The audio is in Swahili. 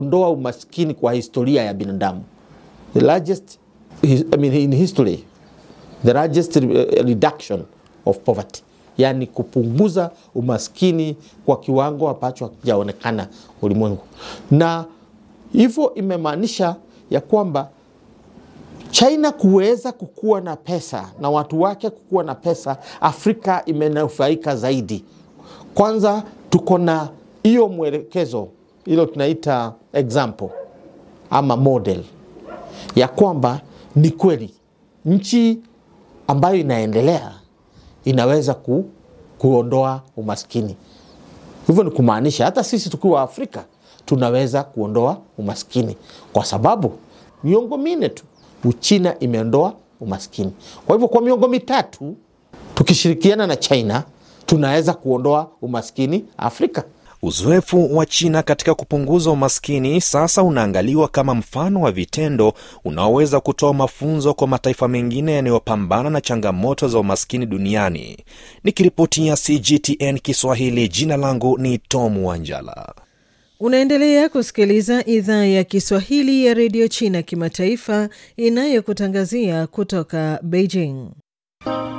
ndoa umaskini kwa historia ya binadamu the largest I mean, in history the largest reduction of poverty yaani kupunguza umaskini kwa kiwango ambacho hakijaonekana ulimwengu na hivyo imemaanisha ya kwamba China kuweza kukuwa na pesa na watu wake kukuwa na pesa, Afrika imenufaika zaidi. Kwanza tuko na hiyo mwelekezo, hilo tunaita example ama model ya kwamba ni kweli nchi ambayo inaendelea inaweza ku, kuondoa umaskini. Hivyo ni kumaanisha hata sisi tukiwa Afrika tunaweza kuondoa umaskini, kwa sababu miongo minne tu Uchina imeondoa umaskini. Kwa hivyo kwa miongo mitatu tukishirikiana na China tunaweza kuondoa umaskini Afrika. Uzoefu wa China katika kupunguza umaskini sasa unaangaliwa kama mfano wa vitendo unaoweza kutoa mafunzo kwa mataifa mengine yanayopambana na changamoto za umaskini duniani. Nikiripotia CGTN Kiswahili, jina langu ni Tom Wanjala. Unaendelea kusikiliza idhaa ya Kiswahili ya redio China kimataifa inayokutangazia kutoka Beijing.